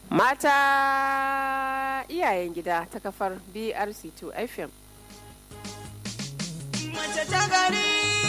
Mata iyayen gida ta kafar BRC2 FM. Mace ta gari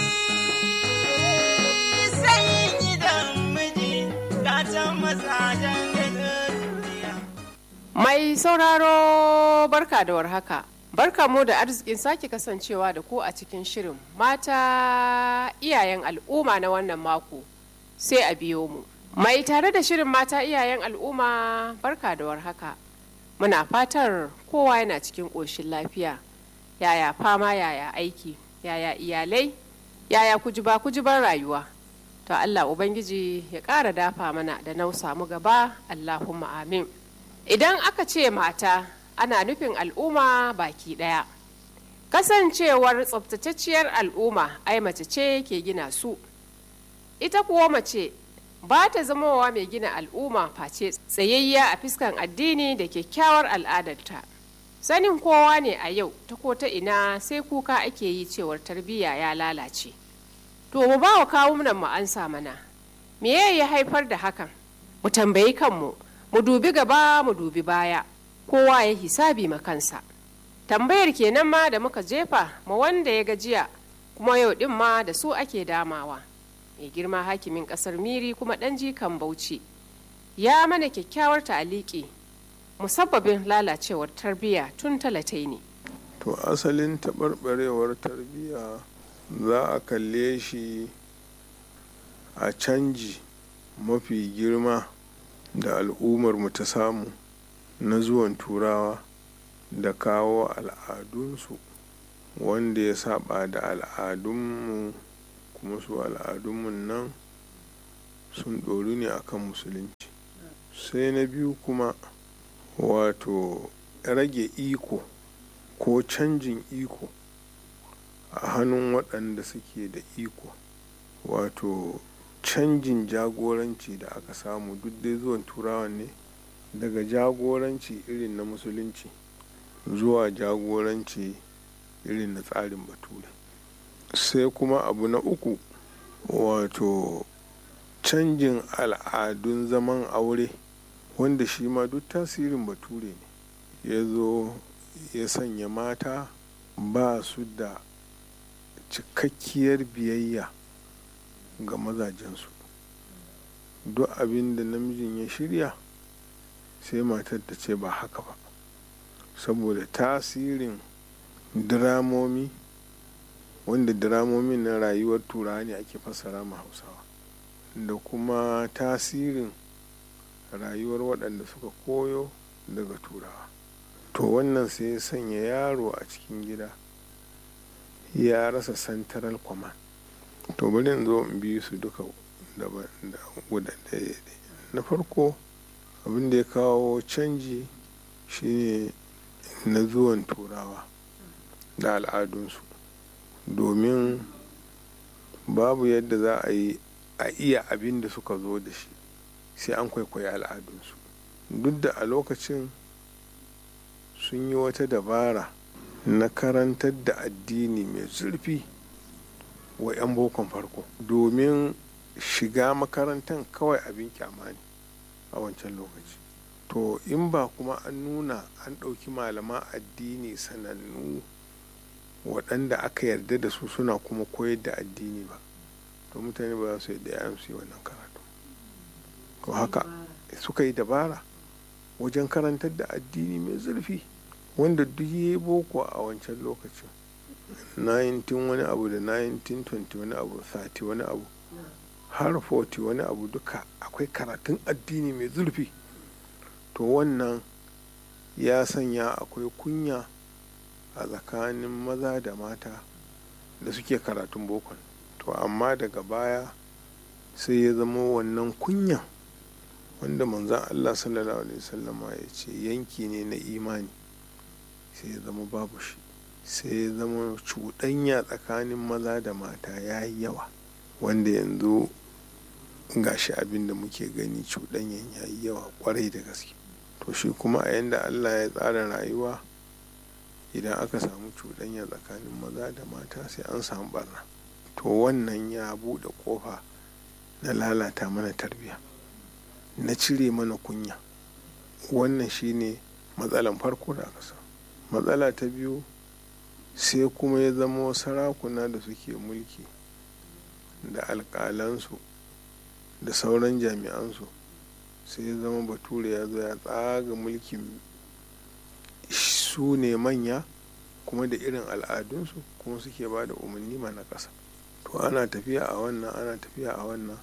sai gidan miji gatan mazajen duniya. Mai sauraro barka da warhaka. Barka mu da arzikin sake kasancewa da ku a cikin shirin mata iyayen al'umma na wannan mako sai a biyo mu. Mai tare da shirin mata iyayen al'umma barka da warhaka. Muna fatar kowa yana cikin ƙoshin lafiya. Yaya fama yaya aiki, yaya iyalai, yaya kujiba kujiban rayuwa. To Allah Ubangiji ya ƙara dafa mana da nausa mu gaba Allahumma amin. Idan aka ce mata ana nufin al'umma baki ɗaya. Kasancewar tsabtatacciyar al'umma ai mace ce ke gina su. Ita kuwa mace ba ta zamowa mai gina al'umma face tsayayya a fiskan addini da kyakkyawar al'adarta. Sanin kowa ne a yau ta ko ta ina sai kuka ake yi cewar tarbiyya ya lalace. To mu ba wa kawunan mu ansa mana. Me ya haifar da hakan? Mu tambayi kanmu, mu dubi gaba mu dubi baya. Kowa ya hisabi ma kansa. Tambayar kenan ma da muka jefa ma wanda ya gajiya kuma yau din ma da su ake damawa. Mai girma hakimin kasar Miri kuma ɗan jikan Bauchi. Ya mana kyakkyawar ta'aliki musabbabin lalacewar tarbiyya tun talatai ne. to asalin taɓarɓarewar tarbiyya za a kalle shi a canji mafi girma da al'ummarmu ta samu na zuwan turawa da kawo al'adunsu wanda ya saba da al'adunmu kuma su al'adunmu nan sun ɗoru ne akan musulunci sai na biyu kuma wato rage iko ko canjin iko a hannun waɗanda suke da iko wato canjin jagoranci da aka samu duk dai zuwan turawan ne daga jagoranci irin na musulunci zuwa jagoranci irin na tsarin bature sai kuma abu na uku wato canjin al'adun zaman aure wanda shi ma duk tasirin bature ne ya zo ya sanya mata ba su da cikakkiyar biyayya ga mazajensu duk abin da namijin ya shirya sai matar ta ce ba haka ba saboda tasirin diramomi wanda diramomin na rayuwar turawa ne ake fassara ma hausawa da kuma tasirin rayuwar waɗanda suka koyo daga turawa to wannan sai ya sanya yaro a cikin gida ya rasa central command to bari in zo in bi su duka guda ɗaya na farko abin da ya kawo canji shine na zuwan turawa da al'adunsu domin babu yadda za a yi a iya abin da suka zo da shi sai an kwaikwayi al'adunsu duk da a lokacin sun yi wata dabara na karantar da addini mai zurfi wa 'yan bokon farko domin shiga makarantar kawai abin kyama ne a wancan lokaci to in ba kuma an nuna an ɗauki malaman addini sanannu waɗanda aka yarda da su suna kuma koyar da addini ba to mutane ba za su yadda ya su yi wannan karatu to haka suka yi dabara wajen karantar da addini mai zurfi wanda duk ya boko a wancan lokacin 19 wani abu da 1920 wani abu 30 wani abu har 40 wani abu duka akwai karatun addini mai zurfi to wannan ya sanya akwai kunya a tsakanin maza da mata da suke karatun bokon to amma daga baya sai ya zama wannan kunyan wanda manzan allah sallallahu alaihi wasallama ya ce yanki ne na imani sai ya zama babu shi sai ya zama cuɗanya tsakanin maza da mata ya yi yawa wanda yanzu gashi abin da muke gani cuɗanyan ya yi yawa kwarai da gaske to shi kuma a yanda allah ya tsara rayuwa idan aka samu cuɗanya tsakanin maza da mata sai an samu barna to wannan ya buɗe ƙofa na lalata mana tarbiyya na cire mana kunya wannan shine matsalan farko da aka samu matsala ta biyu sai kuma ya zama sarakuna da suke mulki da alƙalansu da sauran jami'ansu sai ya zama bature ya zo ya tsaga mulkin su ne manya kuma da irin al'adunsu kuma suke ba da umarni ma na ƙasa to ana tafiya a wannan ana tafiya a wannan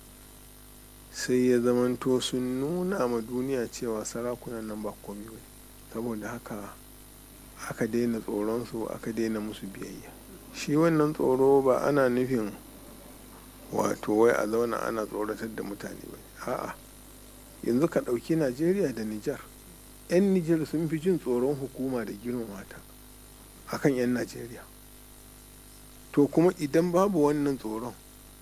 sai ya zamanto sun nuna ma duniya cewa sarakunan nan ba komi ba saboda haka aka daina tsoronsu aka daina musu biyayya shi wannan tsoro ba ana nufin wato wai a zauna ana tsoratar da mutane ba a'a yanzu ka ɗauki najeriya da nijar 'yan nijar sun fi jin tsoron hukuma da girmama ta akan 'yan najeriya to kuma idan babu wannan tsoron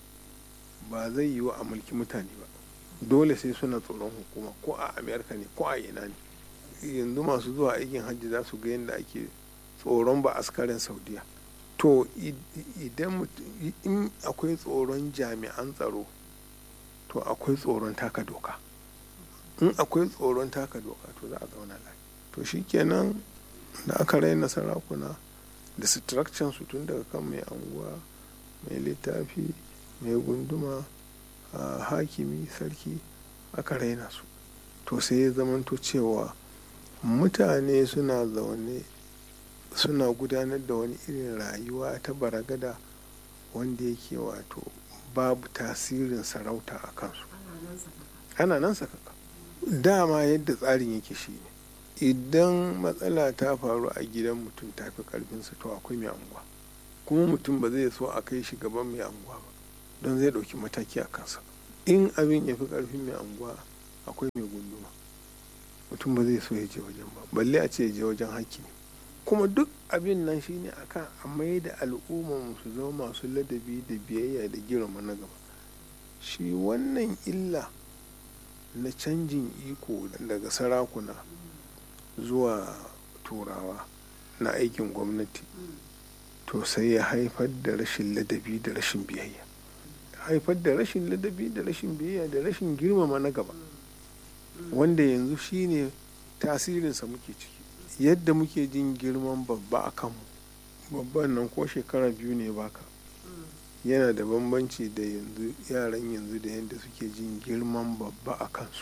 ba zai yiwu a mulki mutane ba dole sai suna tsoron hukuma ko a amerika ne ko a ina ne yanzu masu zuwa aikin hajji za su ga yadda ake tsoron ba askarin saudiya to idan in akwai tsoron jami'an tsaro to akwai tsoron taka doka in akwai tsoron taka doka to za a zauna lafiya to shikenan da aka raina sarakuna da structure su tun daga kan mai anguwa mai littafi mai gunduma hakimi sarki aka raina su to sai ya zamanto cewa mutane suna zaune suna gudanar da wani irin rayuwa ta baragada wanda yake wato babu tasirin sarauta a kansu ana nan sakaka dama yadda tsarin yake shi ne idan matsala ta faru a gidan mutum ta fi karfinsa to akwai mai anguwa kuma mutum ba zai so a kai shi gaban mai anguwa ba don zai ɗauki mataki a kansa in abin ya fi karfin mai anguwa akwai mai gunduma mutum ba zai so ya je wajen ba balle a ce ya je wajen hakimi kuma duk abin nan shine akan a mai da al'ummar su zama masu ladabi da biyayya da girma na gaba shi wannan illa na canjin iko daga sarakuna zuwa turawa na aikin gwamnati to sai ya haifar da rashin ladabi da rashin biyayya haifar da rashin ladabi da rashin biyayya da rashin girmama na gaba wanda yanzu shine tasirinsa muke ciki yadda muke jin girman babba a kanmu babban nan ko shekara biyu ne baka yana da bambanci da yanzu yaran yanzu da yadda suke jin girman babba a kansu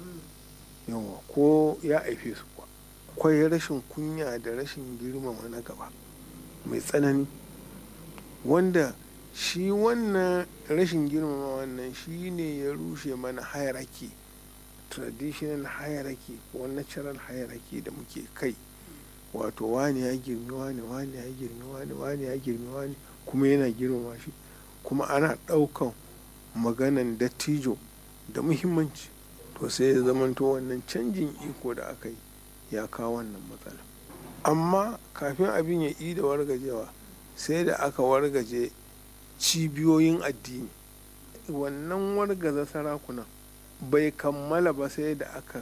yawa ko ya aife su kuwa akwai rashin kunya da rashin girmama na gaba mai tsanani wanda shi wannan rashin girmama wannan shi ne ya rushe mana hierarchy traditional hierarchy ko natural hierarchy da muke kai wato wani ya girmi wani wani ya girmi wani wani ya girmi wani kuma yana girmama shi kuma ana ɗaukan maganan dattijo da muhimmanci to sai ya zamanto wannan canjin iko da aka yi ya kawo wannan matsala amma kafin abin ya yi da wargajewa sai da aka wargaje cibiyoyin addini wannan wargaza sarakunan bai kammala ba sai da aka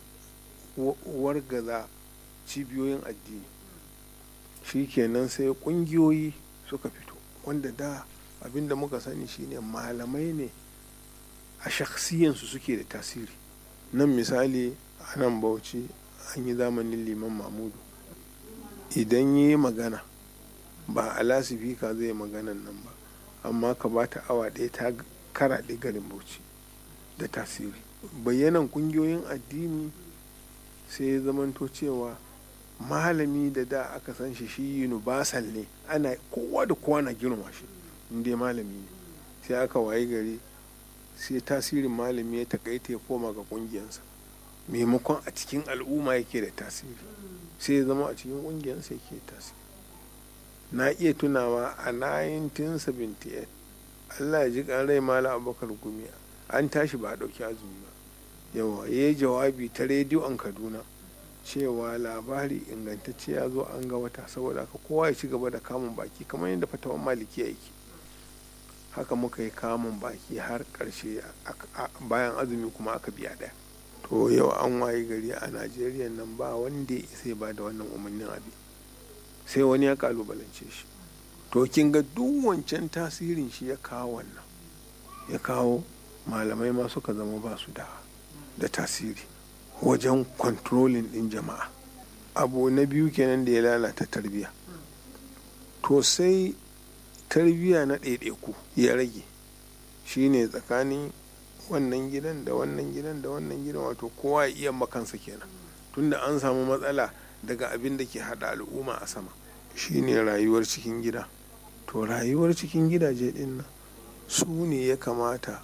wargaza cibiyoyin addini shi kenan sai kungiyoyi suka fito wanda da abinda muka sani shine malamai ne a shaksiyansu suke da tasiri nan misali a nan bauchi an yi zamanin liman mamudu idan yi magana ba a lasifika zai maganan nan ba amma ka ba ta awa ɗaya ta karaɗe garin bauchi da tasiri bayyanan kungiyoyin addini sai ya zamanto cewa malami da da aka san shi shi universal ne ana kowa da kowa na girma shi inda malami ne sai aka wayi gari sai tasirin malami ya takaita ya koma ga kungiyansa maimakon a cikin al'umma yake da tasiri sai ya zama a cikin kungiyarsa yake tasiri na iya tunawa a 1978 allah ya ji rai mala abubakar gumi an tashi ba a ɗauki azumi ba yawa ya yi jawabi ta rediyo an kaduna cewa labari ingantacce ya zo an ga wata saboda haka kowa ya ci gaba da kamun baki kamar yadda fatawan maliki yake haka muka yi kamun baki har karshe bayan azumi kuma aka biya ɗaya to yau an waye gari a najeriya nan ba wanda ya sai ba da wannan umarnin abi sai wani ya kalubalance shi to kin ga duk wancan tasirin shi ya kawo wannan ya kawo malamai ma suka zama ba su da da tasiri wajen kontrolin ɗin jama'a abu na biyu kenan da ya lalata tarbiyya to sai tarbiyya na ɗaiɗaiku ya rage shine tsakanin wannan gidan da wannan gidan da wannan gidan wato kowa ya iya makansa kenan tunda an samu matsala daga abin da ke haɗa al'umma a sama shine rayuwar cikin gida to rayuwar cikin gidaje ɗin nan su ne ya kamata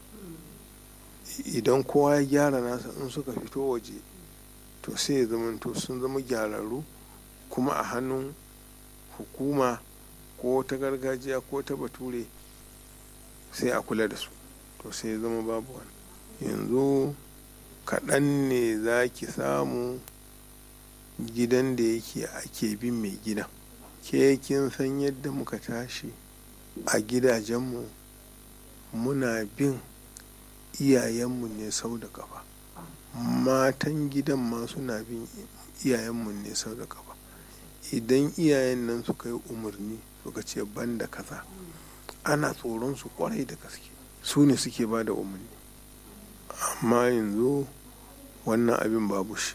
idan kowa ya gyara nasa in suka fito waje to sai ya zamanto sun zama gyararru kuma a hannun hukuma ko ta gargajiya ko ta bature sai a kula da su to sai ya zama babu wani yanzu kaɗan ne za ki samu gidan da yake ake bin mai gidan ke kin san yadda muka tashi a gidajenmu muna bin iyayenmu ne sau da kafa matan gidan ma suna bin iyayenmu ne sau da kafa idan iyayen nan suka yi umarni suka ce ban da kaza ana tsoron su kwarai da gaske su ne suke ba da umarni amma yanzu wannan abin babu shi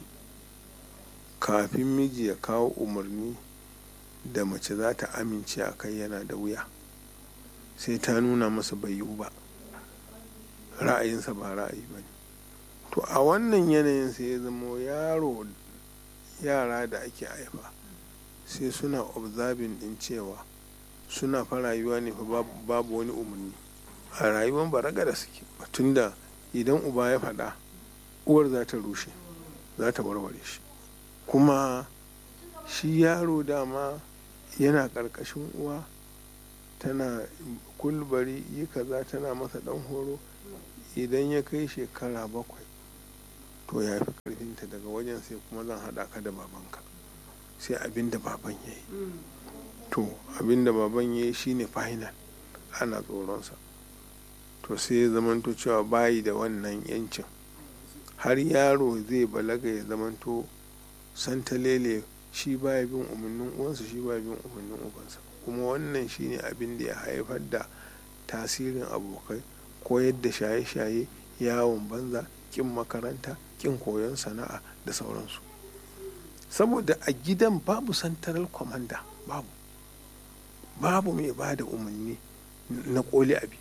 kafin miji ya kawo umarni da mace za ta amince a kai yana da wuya sai ta nuna masa bai yiwu ba ra'ayinsa ba ra'ayi ba ne to a wannan yanayin sai ya zama yaro yara da ake haifa sai suna observing din cewa suna fa rayuwa ne fa babu wani umarni a rayuwan baraga da suke tunda idan uba ya faɗa uwar za ta rushe za ta warware shi kuma shi yaro dama yana ƙarƙashin uwa tana kulbari yi kaza tana masa ɗan horo idan ya kai shekara bakwai to ya fi ƙarfinta daga wajen sai kuma zan haɗa ka da babanka sai abin da baban ya yi to abin da baban ya yi shine final ana tsoronsa to sai ya zamanto cewa bayi da wannan yancin har yaro zai balaga ya zamanto santalele shi baya bin umarnin uwansa shi baya bin umarnin ubansa kuma wannan shine abin da ya haifar da tasirin abokai koyar da shaye-shaye yawon banza kin makaranta kin koyon sana'a da sauransu saboda a gidan babu santaral kwamanda babu babu mai ba da umarni na koli abi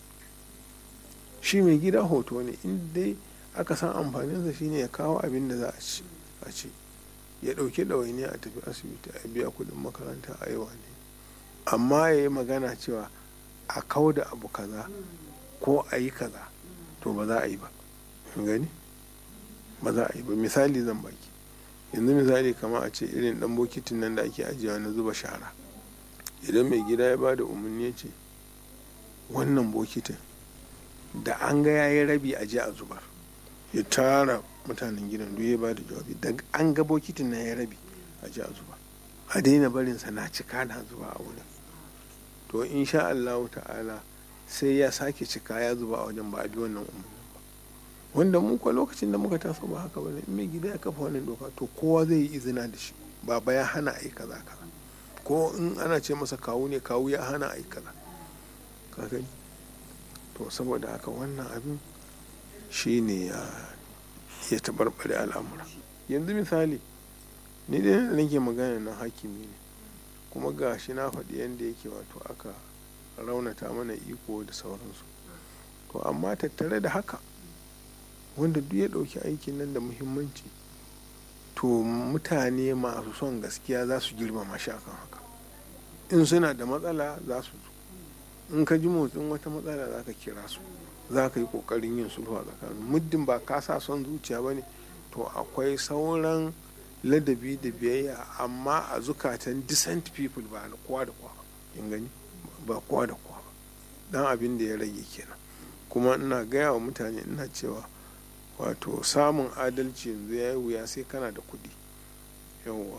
shi mai gida hoto ne dai aka san amfaninsa shine ya kawo abin da za a ci ya ɗauki ɗawaini a tafi asibiti a biya kuɗin makaranta a yi ne amma ya yi magana cewa a kau da abu kaza ko a yi kaza to ba za a yi ba gani ba za a yi ba misali zan baki yanzu misali kama a ce irin dan bokitin nan da ake ajiyewa na zuba shara idan mai gida ya ba da umarni ya ce wannan bokitin da an ga ya yi rabi a je a zubar ya tara mutanen gidan duk ya ba da jawabi da an ga bokitin na ya rabi a je a zuba a daina barinsa na cika na zuba a wurin to insha Allah ta'ala sai ya sake cika ya zuba a wajen ba a bi wannan umarni wanda mu kwa lokacin da muka taso ba haka bane mai gida ya kafa wannan doka to kowa zai yi izina da shi baba ya hana a yi kaza kaza ko in ana ce masa kawu ne kawu ya hana a yi kaza ka gani to saboda haka wannan abin shi ne ya ya tabarbare al'amura yanzu misali ni dai da nake magana na hakimi ne kuma ga shi na faɗi yadda yake wato aka raunata mana iko da sauransu to amma tattare da haka wanda duk ya ɗauki aikin nan da muhimmanci to mutane masu son gaskiya za su girmama shi akan haka in suna da matsala za su zo in ka ji motsin wata matsala za ka kira su za ka yi ƙoƙarin yin sulhu a tsakanin muddin ba ka sa son zuciya ba ne to akwai sauran ladabi da biyayya amma a zukatan decent people ba na kowa da kowa in gani ba kowa da kowa ba dan abin da ya rage kenan kuma ina gaya wa mutane ina cewa wato samun adalci yanzu ya yi wuya sai kana da kuɗi yawa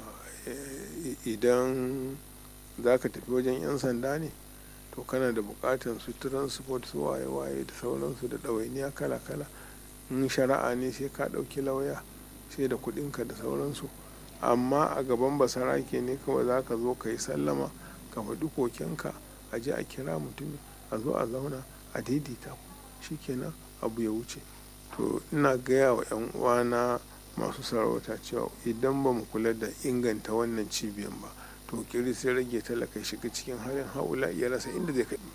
idan za ka tafi wajen 'yan sanda ne to kana da buƙatar su transport su waye-waye da sauransu da ɗawainiya kala-kala in shari'a ne sai ka ɗauki lauya sai da kuɗinka da sauransu amma a gaban basarake ne kawai za ka zo ka yi sallama ka faɗi kokenka a je a kira mutum a zo a zauna a daidaita shikenan abu ya wuce to ina gaya wa 'yan uwana masu sarauta cewa idan ba mu kula da inganta wannan cibiyan ba to kiri sai rage talaka shiga cikin halin haula ya rasa inda zai kai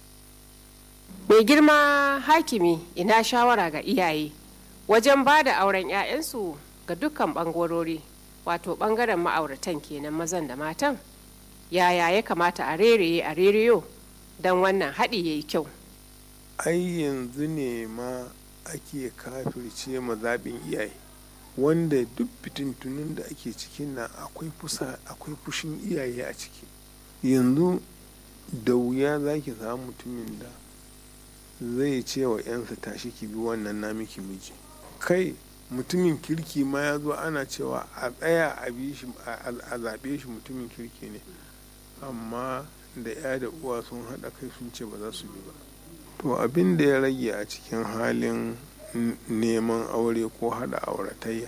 mai girma hakimi ina shawara ga iyaye wajen ba da auren 'ya'yansu ga dukkan bangarori wato bangaren ma'auratan kenan mazan da matan yaya ya kamata a rereye a reriyo don wannan haɗi ya yi kyau ai yanzu ne ma ake kafirce mazaɓin iyaye wanda duk fitintunin da ake cikin nan akwai fusa akwai fushin iyaye a ciki yanzu da wuya za ki samu mutumin da zai ce wa 'yansa tashi ki bi wannan na miki miji kai mutumin kirki ma ya zo ana cewa a tsaya a bi shi a zaɓe shi mutumin kirki ne amma da ya da uwa sun haɗa kai sun ce ba za su bi ba to abin da ya rage a cikin halin neman aure ko haɗa auratayya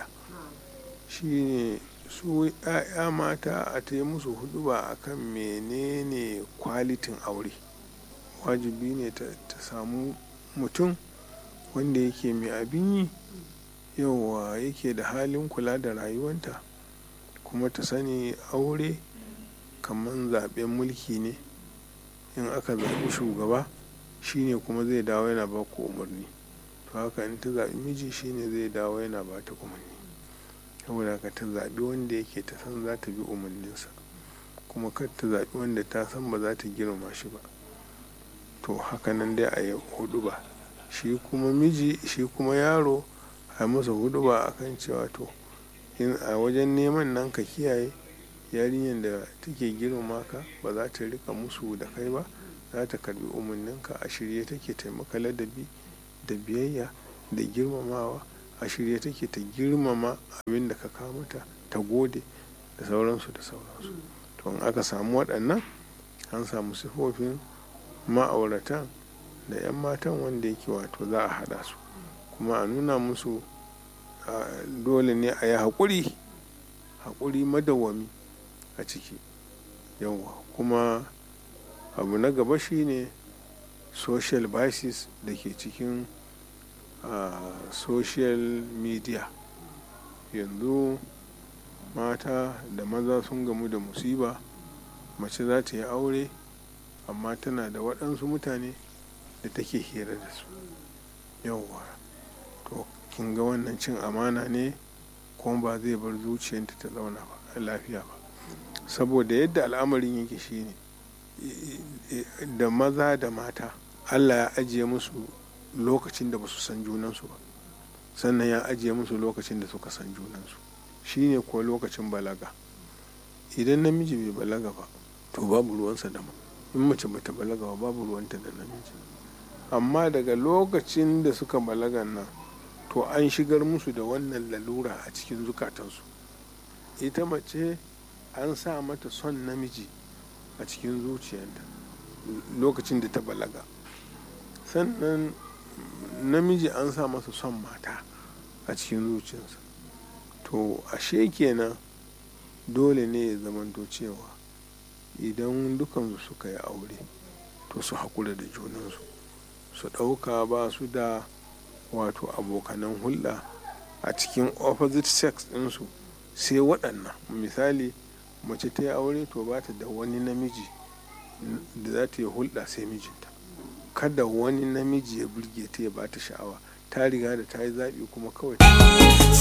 shine su 'ya'ya mata a ta yi musu huduba akan menene kwalitin aure wajibi ne ta samu mutum wanda yake mai abin yi yauwa yake da halin kula da rayuwanta kuma ta sani aure kamar zaben mulki ne in aka zaɓi shugaba shine kuma zai dawo yana ba ku umarni to haka in ta zaɓi miji shine zai dawo yana ba ta umarni saboda haka ta zaɓi wanda yake ta san za ta bi umarninsa kuma kar ta zaɓi wanda ta san ba za ta girma shi ba to haka nan dai a yi hudu ba shi kuma miji shi kuma yaro a masa hudu ba a kan cewa to in a wajen neman nan ka kiyaye yarinyar da take girmama ka ba za ta rika musu da kai ba za ta karbi umarninka a shirye take taimaka ladabi da biyayya da girmamawa a shirye take ta girmama abin da ka mata ta gode da sauransu da sauransu to in aka samu waɗannan an samu sifofin ma'auratan da 'yan matan wanda yake wato za a haɗa su kuma a nuna musu dole ne a yi haƙuri haƙuri madawwami a ciki yawa kuma abu na gaba shine social biases da ke cikin social media yanzu mata da maza sun gamu da musiba mace za ta yi aure amma tana da waɗansu mutane da take hira da su yauwa to kin ga wannan cin amana ne kuma ba zai bar zuciyarta ta zauna ba lafiya ba saboda yadda al'amarin yake shine da maza da mata allah ya ajiye musu lokacin da ba su san junansu ba sannan ya ajiye musu lokacin da suka san junansu shine ko lokacin balaga idan namiji bai balaga ba to babu ruwansa da in mace bata balaga ba babu ruwanta da namiji amma daga lokacin da suka balaga nan to an shigar musu da wannan lalura a cikin zukatansu ita mace an sa mata son namiji a cikin zuciyarta lokacin da ta balaga sannan namiji an sa masa son mata a cikin zuciyarsa to ashe kenan dole ne ya zamanto cewa idan dukansu suka yi aure to su haƙura da junansu su ɗauka ba su da wato abokanan hulɗa a cikin opposite sex ɗinsu sai waɗannan misali mace ta yi aure to ba ta da wani namiji da za ta yi hulɗa sai mijinta kada wani namiji ya burge ta ya ba ta sha'awa ta riga da ta yi zaɓi kuma kawai